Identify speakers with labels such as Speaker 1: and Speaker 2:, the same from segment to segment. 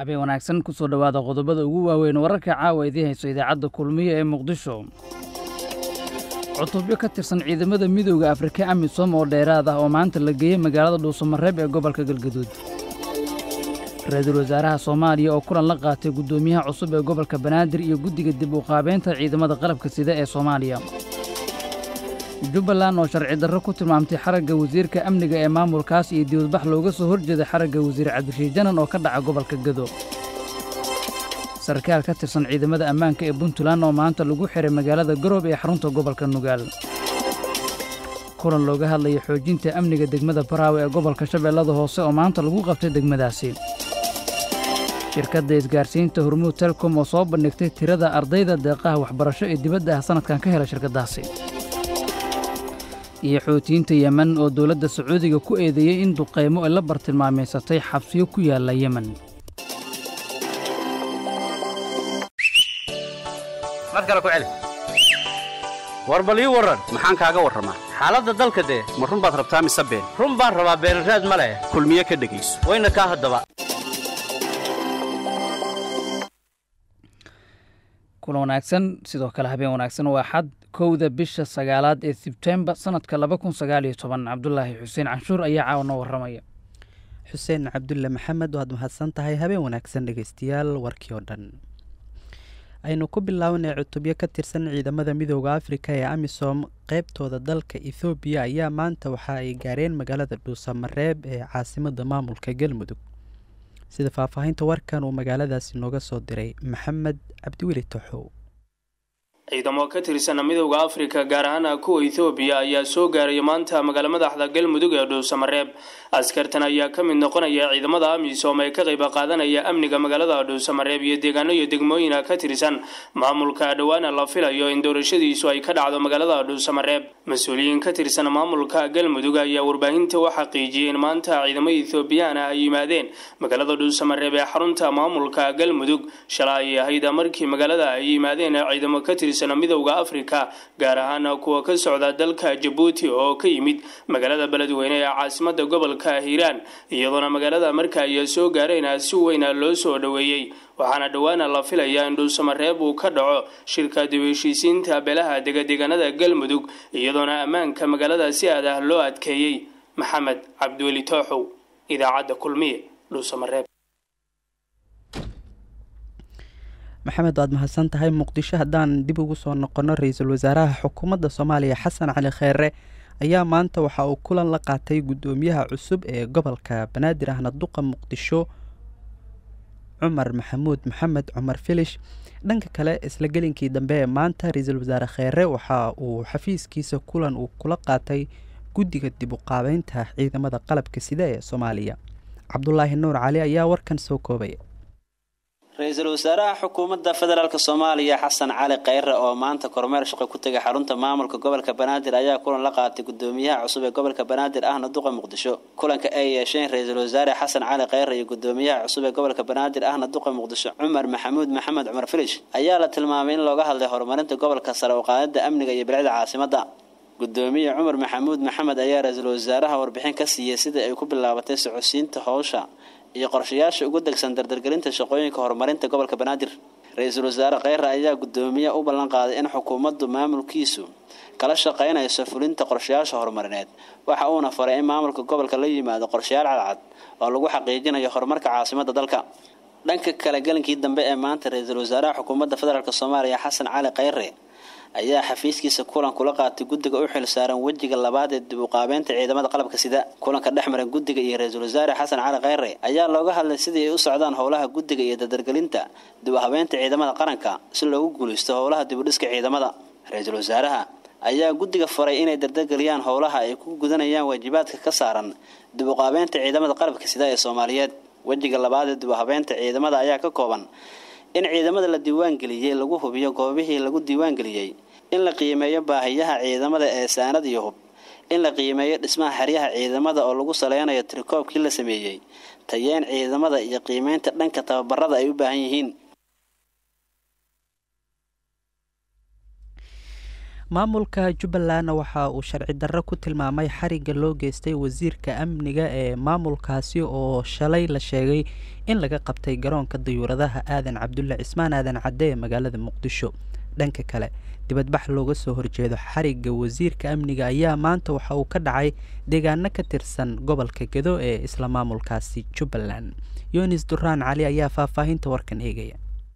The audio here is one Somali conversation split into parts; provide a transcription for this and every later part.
Speaker 1: habeen wanaagsan kusoo dhowaada qodobada ugu waaweyn wararka caawa idiin hayso idaacadda kulmiye ee muqdisho cutubyo ka tirsan ciidamada midooda afrika amisom oo dheeraad ah oo maanta la geeyey magaalada dhuusamareeb ee gobolka galgaduud ra-iisul wasaaraha soomaaliya oo kulan la qaatay guddoomiyaha cusub ee gobolka banaadir iyo guddiga dib u qaabeynta ciidamada qalabka sida ee soomaaliya jubbaland oo sharci darro ku tilmaamtay xaragga wasiirka amniga ee maamulkaas iyo dibadbax looga soo horjeeday xaragga wasiir cabdirashiid janan oo ka dhaca gobolka gado sarkaal ka tirsan ciidamada ammaanka ee puntland oo maanta lagu xihay magaalada garoob ee xarunta gobolka nugaal kulan looga hadlaya xoojinta amniga degmada baraawe ee gobolka shabeellada hoose oo maanta lagu qabtay degmadaasi shirkadda isgaarsiinta hormuud telkom oo soo bandhigtay tirada ardayda deeqaha waxbarasho ee dibadda ah sannadkan ka hela shirkaddaasi iyo xootiyiinta yemen oo dowladda sacuudiga ku eedeeyey in duqaymo ay la bartilmaamaysatay xabsiyo ku yaalla yemen
Speaker 2: mar kale ku celi war bal ii warran maxaan kaaga warramaa xaaladda dalka dee ma run baad rabtaa mise been run baan rabaa beenraad ma leh kulmiye ka dhegayso wayna kaa haddaba
Speaker 1: kulan wanaagsan sidoo kale habeen wanaagsan waa xad kowda bisha sagaalaad ee sebtembar sannadka laba kun sagaal iyo toban cabdulaahi xuseen canshuur ayaa caawa noo warramaya
Speaker 3: xuseen cabdulle maxamed waad mahadsan tahay habeen wanaagsan dhegaystayaal warkii oo dhan aynu ku bilaabanay cutubyo ka tirsan ciidamada midooda afrika ee amisom qeybtooda dalka ethoobiya ayaa maanta waxa ay gaareen magaalada dhuusamareeb ee caasimada maamulka galmudug sida faahfaahinta warkan uu magaaladaasi nooga soo diray maxamed cabdiweli toxow
Speaker 4: ciidamo ka tirsan midowda afrika gaar ahaan kuwa ethoobiya ayaa soo gaaraya maanta magaalo madaxda galmudug ee dhuusamareeb askartan ayaa ka mid noqonaya ciidamada amisom ee ka qayb qaadanaya amniga magaalada dhuusamareeb iyo deegaano iyo degmooyina ka tirsan maamulka dhowaana la filayo in doorashadiisu ay ka dhacdo magaalada dhuusamareeb mas-uuliyiin ka tirsan maamulka galmudug ayaa warbaahinta u xaqiijiyay in maanta ciidamo ethoobiyaana ay yimaadeen magaalada dhuusamareeb ee xarunta maamulka galmudug shala ay ahayd markii magaalada ay yimaadeen ciidamo ka tirsan midowda afrika gaar ahaan kuwa ka socda dalka jabuuti oo ka yimid magaalada beledweyne ee caasimada gobolka hiiraan iyadoona magaalada marka ay soo gaareen si weyna loo soo dhoweeyey waxaana dhowaana la filayaa in dhuusamareeb uu ka dhaco shirka dib heshiisiinta beelaha degadeegaanada galmudug iyadoona ammaanka magaalada si aad ah loo adkeeyey maxamed cabdiweli tooxow idaacadda kulmiye dhuusamareeb
Speaker 3: maxamed waad mahadsan tahay muqdisho haddaan dib ugu soo noqono ra-iisul wasaaraha xukuumadda soomaaliya xasan cali kheere ayaa maanta waxa uu kulan la qaatay guddoomiyaha cusub ee gobolka banaadir ahna duqa muqdisho cumar maxamuud maxamed cumar filish dhanka kale isla gelinkii dambe ee maanta ra-iisul wasaare kheere waxa uu xafiiskiisa kulan uu kula qaatay guddiga dib u qaabeynta ciidamada qalabka sida ee soomaaliya cabdulaahi nuur cali ayaa warkan soo koobaya
Speaker 5: ra-iisul wasaaraha xukuumadda federaalk soomaaliya xasan cali kheyre oo maanta kormeer shaqo ku tegay xarunta maamulka gobolka banaadir ayaa kulan la qaatay gudoomiyaha cusub ee gobolka banaadir ahna duqa muqdisho kulanka ay yeesheen ra-iisul wasaare xasan cali kheyre iyo gudoomiyaha cusub ee gobolka banaadir ahna duqa muqdisho cumar maxamuud maxamed cumar filish ayaa la tilmaamay in looga hadlay horumarinta gobolka sare u qaadada amniga iyo bilicda caasimada gudoomiye cumar maxamuud maxamed ayaa ra-iisul wasaaraha warbixin ka siiyey sidai ay ku bilaabatay socodsiinta howsha iyo qorshayaasha ugu degsan dardargelinta shaqooyinka horumarinta gobolka banaadir ra-iisul wasaare kheyre ayaa gudoomiye u ballan qaaday in xukuumaddu maamulkiisu kala shaqaynayso fulinta qorshayaasha horumarineed waxa uuna faray in maamulka gobolka la yimaado qorshayaal cadcad oo lagu xaqiijinayo horumarka caasimadda dalka dhanka kale gelinkii dambe ee maanta ra-iisul wasaaraha xukuumadda federaalk soomaaliya xasan cali kheyre ayaa xafiiskiisa kulan kula qaatay guddiga u xil saaran wejiga labaad ee dib u qaabeynta ciidamada qalabka sida kulanka dhex maran guddiga iyo ra-iisul wasaare xasan cali kheyre ayaa looga hadlay sidii ay u socdaan howlaha guddiga iyo dardargelinta dib u habeynta ciidamada qaranka si loogu guulaysto howlaha dib u dhiska ciidamada ra-iisul wasaaraha ayaa guddiga faray inay dardargeliyaan howlaha ay ku gudanayaan waajibaadka ka saaran dib u qaabeynta ciidamada qalabka sida ee soomaaliyeed wejiga labaad ee dib u habeynta ciidamada ayaa ka kooban in ciidamada la diiwaangeliyey lagu hubiyo goobihii lagu diiwaangeliyey in la qiimeeyo baahiyaha ciidamada ee saanad iyo hub in la qiimeeyo dhismaha xeryaha ciidamada oo lagu saleynayo tirikoobkii la sameeyey tayeen ciidamada iyo qiimeynta dhanka tababarada ay u baahan yihiin
Speaker 3: maamulka jubbalandna waxa uu sharci darro ku tilmaamay xarigga loo geystay wasiirka amniga ee maamulkaasi oo shalay la sheegay in laga qabtay garoonka dayuuradaha aadan cabdulle cismaan aadan cadde ee magaalada muqdisho dhanka kale dibadbax looga soo horjeedo xarigga wasiirka amniga ayaa maanta waxa uu ka dhacay deegaano ka tirsan gobolka gedo ee isla maamulkaasi jubbaland yunis duraan cali ayaa faahfaahinta warkan eegaya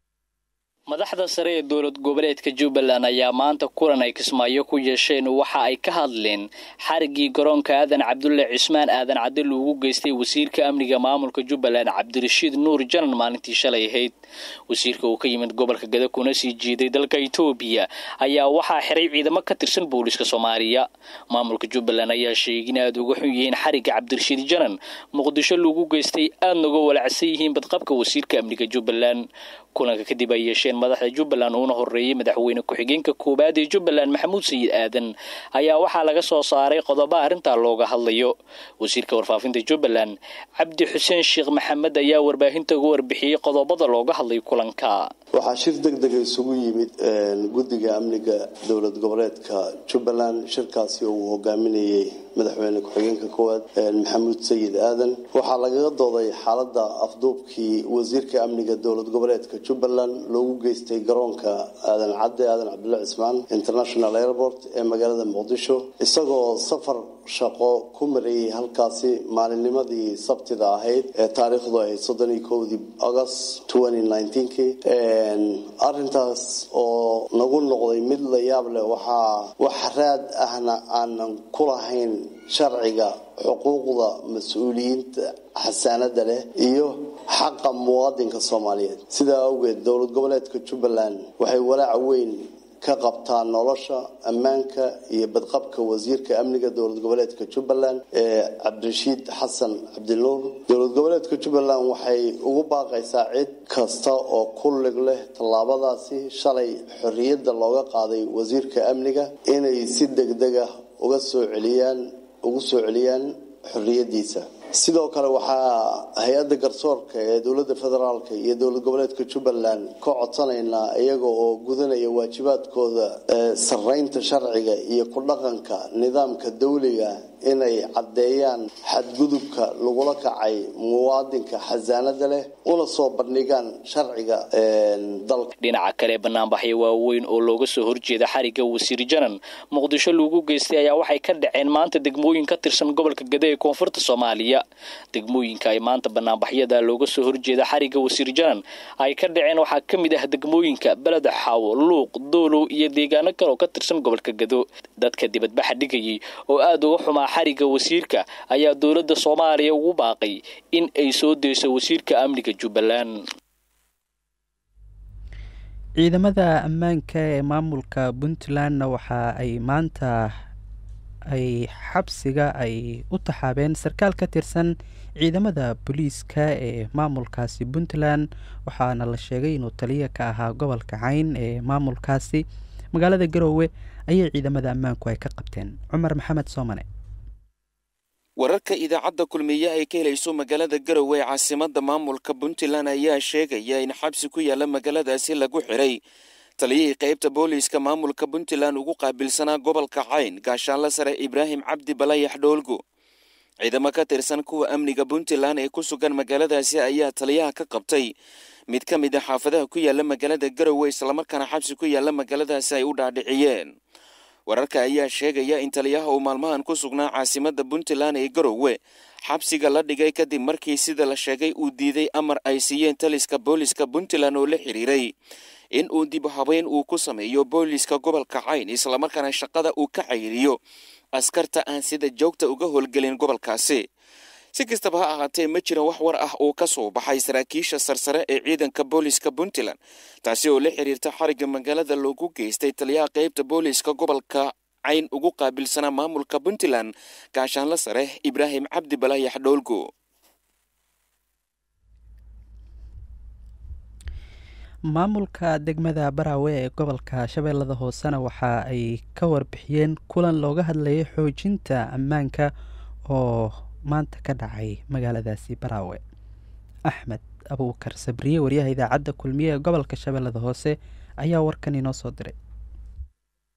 Speaker 6: madaxda sare ee dowlad goboleedka jubbaland ayaa maanta kulan ay kismaayo ku yeesheen waxa ay ka hadleen xariggii garoonka aadan cabdulle cismaan aadan cadde loogu geystay wasiirka amniga maamulka jubbaland cabdirashiid nuur janan maalintii shalay ahayd wasiirka uu ka yimid gobolka gada kuna sii jiiday dalka itoobiya ayaa waxaa xiray ciidamo ka tirsan booliiska soomaaliya maamulka jubbaland ayaa sheegay in aada uga xun yihiin xarigga cabdirashiid janan muqdisho loogu geystay aadna uga walacsan yihiin badqabka wasiirka amniga jubbaland kulanka kadib ay yeesheen madaxda jubbaland uuna horeeyey madaxweyne ku-xigeenka koowaad ee jubbaland maxamuud sayid aadan ayaa waxaa laga soo saaray qodobo arrintaa looga hadlayo wasiirka warfaafinta jubbaland cabdi xuseen sheekh maxamed ayaa warbaahinta uga warbixiyey qodobada looga hadlay kulanka
Speaker 7: waxaa shir deg dega isugu yimid guddiga amniga dowlad goboleedka jubbaland shirkaasi oo uu hogaaminayey madaxweyne ku-xigeenka koowaad maxamuud sayid aadan waxaa lagaga dooday xaalada afduubkii wasiirka amniga dowlad goboleedka jubbaland loogu geystay garoonka aadan cadde aadan cabdulle cismaan international airport ee magaalada muqdisho isagoo safar shaqo ku marayay halkaasi maalinnimadii sabtida ahayd ee taariikhdu ahayd soddoniyo kowdii august kii arintaas oo nagu noqday mid la yaab leh waxaa wax raad ahna aanan ku lahayn sharciga xuquuqda mas-uuliyiinta xasaanada leh iyo xaqa muwaadinka soomaaliyeed sidaa awgeed dowlad goboleedka jubbaland waxay walaaca weyn ka qabtaa nolosha ammaanka iyo badqabka wasiirka amniga dowlad goboleedka jubbaland ee cabdirashiid xasan cabdinuur dowlad goboleedka jubbaland waxay ugu baaqaysaa cid kasta oo ku lig leh tallaabadaasi shalay xorriyadda looga qaaday wasiirka amniga inay si degdega uga soo celiyaan ugu soo celiyaan xorriyadiisa sidoo kale waxaa hay-adda garsoorka ee dowladda federaalk iyo dowlad goboleedka jubbaland ka codsanaynaa iyaga oo gudanaya waajibaadkooda sarreynta sharciga iyo ku dhaqanka nidaamka dawliga inay caddeeyaan xadgudubka lagula kacay muwaadinka xasaanada leh una soo bandhigaan sharciga dalka
Speaker 6: dhinaca kale banaanbaxyo waaweyn oo looga soo horjeeda xarigga wasiir janan muqdisho lagu geystay ayaa waxay ka dhaceen maanta degmooyin ka tirsan gobolka gade ee koonfurta soomaaliya degmooyinka ay maanta banaanbaxyada looga soo horjeeda xarigga wasiir janan ay ka dhaceen waxaa ka mid ah degmooyinka beled xaawo luuq doolow iyo deegaano kale oo ka tirsan gobolka gado dadka dibadbaxa dhigayay oo aada uga xumaa xarigga wasiirka ayaa dowladda soomaaliya ugu baaqay in ay soo deyso wasiirka amniga jubbaland
Speaker 3: ciidamada ammaanka ee maamulka puntlandna waxa ay maanta ay xabsiga ay u taxaabeen sarkaal ka tirsan ciidamada booliiska ee maamulkaasi puntland waxaana la sheegay inuu taliya ka ahaa gobolka cayn ee maamulkaasi magaalada garoowe ayay ciidamada ammaanku ay ka qabteen cumar maxamed soomane
Speaker 8: wararka idaacadda kulmiye ay ka helayso magaalada garowe ee caasimada maamulka puntland ayaa sheegaya in xabsi ku yaala magaaladaasi lagu xiray taliyihii qaybta booliiska maamulka puntland ugu qaabilsanaa gobolka cayn gaashaanla sare ibraahim cabdi balayax dhoolgo ciidamo ka tirsan kuwa amniga puntland ee ku sugan magaaladaasi ayaa taliyaha ka qabtay mid ka mid a xaafadaha ku yaala magaalada garowe islamarkaana xabsi ku yaala magaaladaasi ay u dhaadhiciyeen wararka ayaa sheegaya in taliyaha uu maalmahan ku sugnaa caasimada puntland ee garowe xabsiga la dhigay kadib markii sida la sheegay uu diiday amar ay siiyeen taliska booliska puntland oo la xiriiray in uu dib habeyn uu ku sameeyo booliska gobolka cayn islamarkaana shaqada uu ka cayiriyo askarta aan sida joogta uga howlgelin gobolkaasi si kastaba ha ahaatee ma jira wax war ah oo ka soo baxay saraakiisha sarsare ee ciidanka booliska puntland taasi oo la xiriirta xarigga magaalada loogu geystay taliyaha qaybta booliska gobolka cayn ugu qaabilsanaa maamulka puntland gaashaanla sare ibraahim cabdi balaayax dhoolgo
Speaker 3: maamulka degmada baraawe ee gobolka shabeellada hoosena waxa ay ka warbixiyeen kulan looga hadlayay xoojinta ammaanka oo maanta ka dhacay magaaladaasi baraawe axmed abuukar sabriye wariyaha idaacadda kulmiye ee gobolka shabeellada hoose ayaa warkan inoo soo diray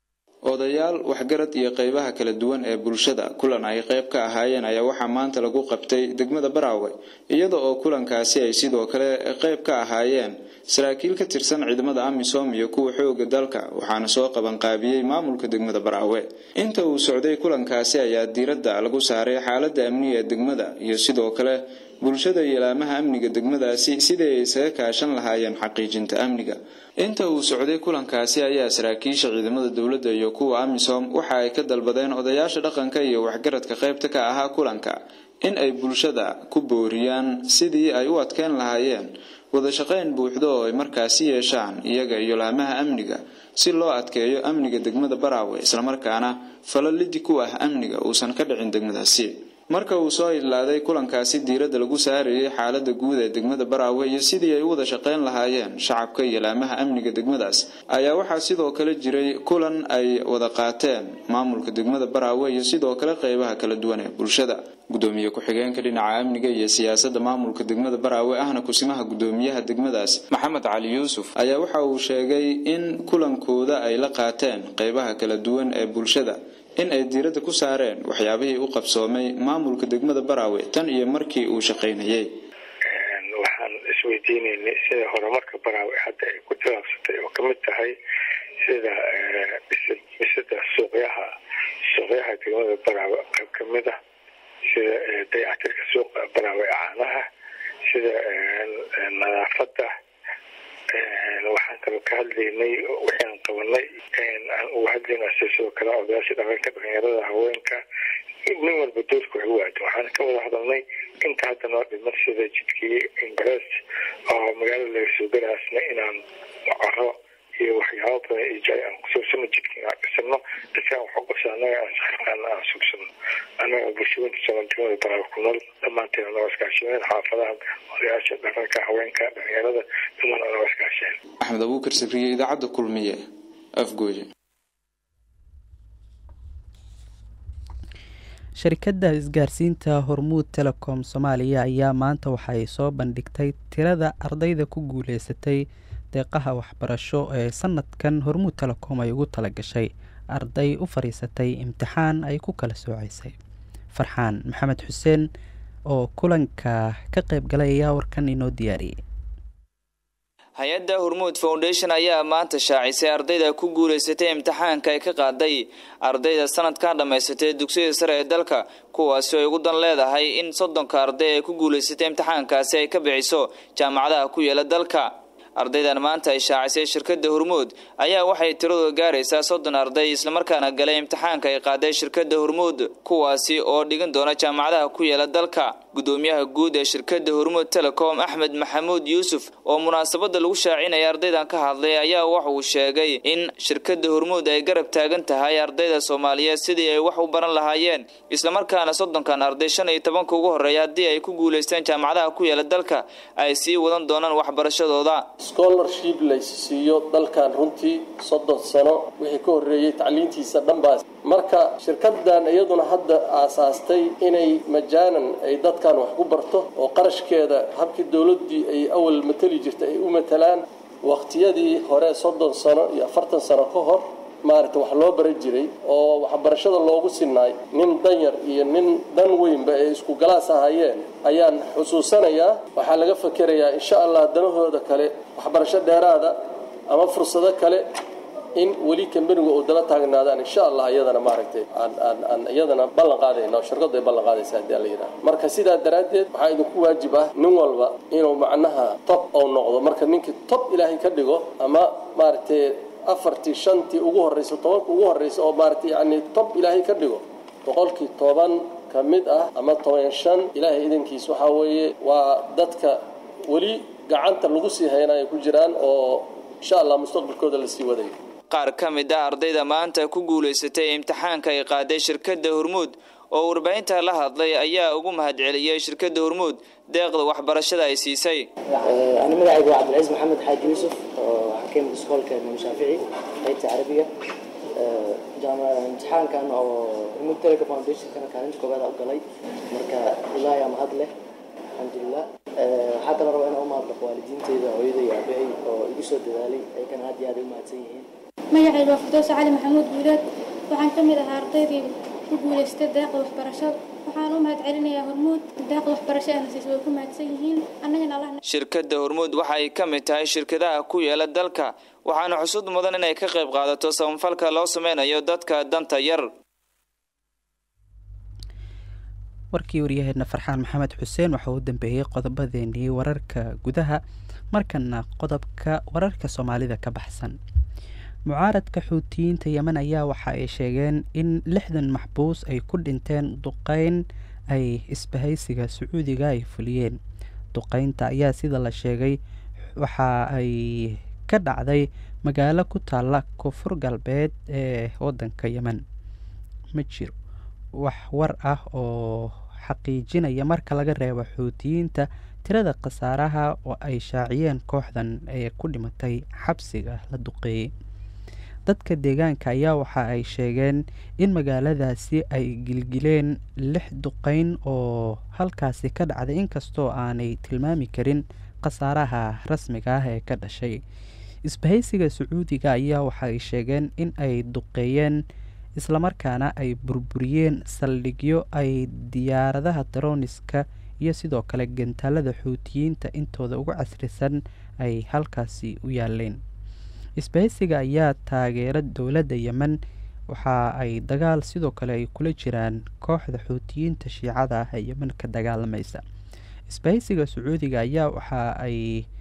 Speaker 9: odayaal waxgarad iyo qeybaha kala duwan ee bulshada kulan ay qeyb ka ahaayeen ayaa waxaa maanta lagu qabtay degmada baraawe iyada oo kulankaasi ay sidoo kale qeyb ka ahaayeen saraakiil ka tirsan ciidamada amisom iyo kuwa xooga dalka waxaana soo qabanqaabiyey maamulka degmada baraawe inta uu socday kulankaasi ayaa diiradda lagu saaray xaalada amniga ee degmada iyo sidoo kale bulshada iyo ilaamaha amniga degmadaasi sidii ay isaga kaashan lahaayeen xaqiijinta amniga inta uu socday kulankaasi ayaa saraakiisha ciidamada dowladda iyo kuwa amisom waxa ay ka dalbadeen odayaasha dhaqanka iyo waxgaradka qaybta ka ahaa kulanka in ay bulshada ku booriyaan sidii ay u adkeyn lahaayeen wada shaqayn buuxdo oo ay markaasi yeeshaan iyaga iyo laamaha amniga si loo adkeeyo amniga degmada baraawe islamarkaana falalidi ku ah amniga uusan ka dhicin degmadaasi marka uu soo idlaaday kulankaasi diiradda lagu saarayay xaalada guud ee degmada baraawe iyo sidii ay u wada shaqayn lahaayeen shacabka iyo laamaha amniga degmadaas ayaa waxaa sidoo kale jiray kulan ay wada qaateen maamulka degmada baraawe iyo sidoo kale qeybaha kala duwan ee bulshada gudoomiye ku-xigeenka dhinaca amniga iyo siyaasadda maamulka degmada baraawe ahna kusimaha gudoomiyaha degmadaas maxamed cali yuusuf ayaa waxa uu sheegay in kulankooda ay la qaateen qeybaha kala duwan ee bulshada in ay diiradda ku saareen waxyaabihii u qabsoomay maamulka degmada baraawe tan iyo markii uu shaqaynayay
Speaker 10: waxaan isweydiinaynay sida horumarka baraawe hadda ay ku tilaabsatay oo kamid tahay sida dhisida suuqyaha suuqyaha degmada baraawe qayb kamid ah sida dayactirka suuqa baraawe caanaha sida nadaafada waxaan kaloo ka hadlaynay wixii aan qabanay aan uga hadlayna sidoo kale odayaasha dhaqanka dhalinyarada haweenka nin walba doorka wax u waadan waxaan ka wada hadalnay inta hadda noo dhiman sida jidkii ingres oo magaalada laga soo galaasna inaan caro iyo waxyaaba badan iyo jay aan kusuubsano jidka inaan dhisano dadkaan wax u qabsa annaga aan saxirqaana aan suubsano annaga bulshooyinka soomaalnimada baraaga ku nool dhammaanteed anagoo iskaashimeen xaafadaha odayaasha dhaqanka haweenka dhalinyarada dhammaan anagoo iskaasheen
Speaker 9: axmed abuukar sabriye idaacadda kulmiye afgooye
Speaker 3: sharikadda isgaarsiinta hormuud telecom soomaaliya ayaa maanta waxa ay soo bandhigtay tirada ardayda ku guuleysatay deeqaha waxbarasho ee sanadkan hormuud telecom ay ugu talagashay arday u fadhiisatay imtixaan ay ku kala sooceysay farxaan maxamed xuseen oo kulanka ka qayb galay ayaa warkan inoo diyaariyey
Speaker 11: hay-adda hormuud foundation ayaa maanta shaacisay ardayda ku guuleysatay imtixaanka ay ka qaaday ardayda sanadkan dhammaysatay dugsiyada sare ee dalka kuwaasi ay ugu dan leedahay in soddonka arday ee ku guuleysatay imtixaankaasi ay ka bixiso jaamacadaha ku yaala dalka ardaydan maanta ay shaacisay shirkadda hormuud ayaa waxay tiradooda gaaraysaa soddon arday islamarkaana galay imtixaanka ay qaaday shirkadda hormuud kuwaasi oo dhigan doona jaamacadaha ku yaala dalka gudoomiyaha guud ee shirkadda hormuud telecom axmed maxamuud yuusuf oo munaasabada lagu shaacinaya ardaydan ka hadlay ayaa waxa uu sheegay in shirkadda hormuud ay garab taagan tahay ardayda soomaaliyeed sidii ay wax u baran lahaayeen islamarkaana soddonkan arday shan iyo tobanka ugu horreeya haddii ay ku guulaysteen jaamacadaha ku yaala dalka ay sii wadan doonaan waxbarashadooda
Speaker 12: scholarship laysiiyo dalkan runtii soddon sano wixii ka horreeyey tacliintiisa dhanbaas marka shirkadan iyaduna hadda aasaastay inay majaanan ay dadkan wax ku barto oo qarashkeeda habkii dowladdii ay awal matali jirtay ay u matalaan waqtiyadii hore soddon sano iyo afartan sano ka hor maaragta wax loo baran jiray oo waxbarashada loogu sinaay nin danyar iyo nin dan weynba ay isku galaas ahayeen ayaan xusuusanayaa waxaa laga fakerayaa insha allah danahooda kale waxbarasho dheeraada ama fursado kale in weli kambaniga uu daba taagnaadaan insha allah iyadana maaragtay aan aan aan iyadana ballan qaadayna oo shirkadu ay ballan qaadaysa haddii la yidhaha marka sidaa daraaddeed waxaa idinku waajib ah nin walba inuu macnaha top ou noqdo marka ninkii top ilaahay ka dhigo ama maaragtay afartii shantii ugu horreysa tobanka ugu horreysa oo maaragtay yacni top ilaahay ka dhigo boqolkii toban ka mid ah ama toban shan ilaahay idankiis waxaa weeye waa dadka weli gacanta lagu sii haynayo ku jiraan oo insha allah mustaqbalkooda lasii wadayo
Speaker 11: qaar ka mid ah ardayda maanta ku guulaysatay imtixaanka ay qaaday shirkadda hormuud oo warbaahinta la hadlay ayaa ugu mahadceliyey shirkadda hormuud deeqda waxbarashada ay siisay
Speaker 13: أنا مدعي عبد العزيز محمد حاج يوسف حكيم سكول كان شافعي قيت عربية جامعة امتحان كان أو ريموت تيليكو فاونديشن كان كان عندي كوبادا أقلي مركا الله يا مهد له الحمد لله حتى لو أنا أم أبلغ والدين تيدا ويدا يا أبي أو يجسوا دلالي أي كان هادي هذا ما تسيهين
Speaker 14: magacayga waa firdowsa cali maxamuud guuleed waxaan ka mid ahaa ardaydii ku guulaystay deeqda waxbarasho waxaan u mahad celinayaa hormuud deeqda waxbarasho ee nasiis way ku mahadsan yihiin annagana allah
Speaker 11: shirkadda hormuud waxa ay ka mid tahay shirkadaha ku yaala dalka waxaana xusud mudan inay ka qayb qaadato samafalka loo sameynayo dadka danta yar
Speaker 3: warkii waryaheedna farxaan maxamed xuseen waxa uu dambeeyey qodobadeenii wararka gudaha markana qodobka wararka soomaalida ka baxsan mucaaradka xuutiyiinta yemen ayaa waxa ay sheegeen in lixdan maxbuus ay ku dhinteen duqeyn ay isbahaysiga sacuudiga ay fuliyeen duqeynta ayaa sida la sheegay waxa ay ka dhacday magaalo ku taalla koonfur galbeed ee wadanka yemen ma jiro wax war ah oo xaqiijinaya marka laga reebo xuutiyiinta tirada khasaaraha oo ay shaaciyeen kooxdan ee ku dhimatay xabsiga la duqeeyey dadka deegaanka ayaa waxa ay sheegeen in magaaladaasi ay gilgileen lix duqeyn oo halkaasi ka dhacday inkastoo aanay tilmaami karin khasaaraha rasmiga ah ee ka dhashay isbahaysiga sacuudiga ayaa waxa ay sheegeen in ay duqeeyeen islamarkaana ay burburiyeen saldhigyo ay diyaaradaha daroniska iyo sidoo kale gantaalada xuutiyiinta intooda ugu casrisan ay halkaasi u yaaleen isbahaysiga ayaa taageera dowladda yemen waxa ay dagaal sidoo kale ay kula jiraan kooxda xuutiyiinta shiicada ah ee yemen ka dagaalamaysa isbahaysiga sacuudiga ayaa waxa ay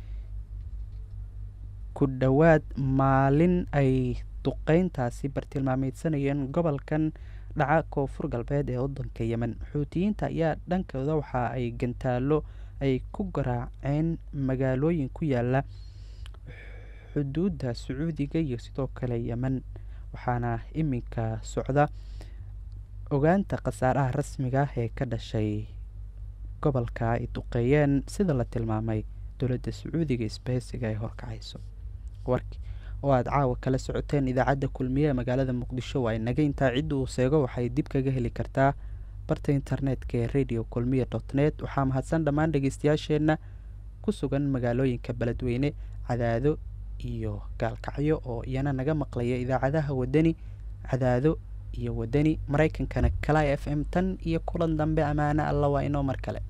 Speaker 3: ku dhowaad maalin ay duqeyntaasi bartilmaameysanayeen gobolkan dhaca koonfur galbeed ee wadanka yemen xuutiyiinta ayaa dhankooda waxa ay gantaalo ay ku garaaceen magaalooyin ku yaala xuduudda sacuudiga iyo sidoo kale yemen waxaana iminka socda ogaanta khasaaraha rasmiga ah ee ka dhashay gobolka ay duqeeyeen sida la tilmaamay dowladda sacuudiga isbahaysiga ay horkacayso warki oo aada caawa kala socoteen idaacadda kulmiye ee magaalada muqdisho waa inaga intaa cidda uu seego waxay dib kaga heli kartaa barta internetka ee radio kulmiye dot net waxaa mahadsan dhammaan dhegeystayaasheenna ku sugan magaalooyinka beledweyne cadaado iyo gaalkacyo oo iyana naga maqlaya idaacadaha wadani cadaado iyo wadani maraykankana kala f m tan iyo kulan dambe ammaano alla waa inoo mar kale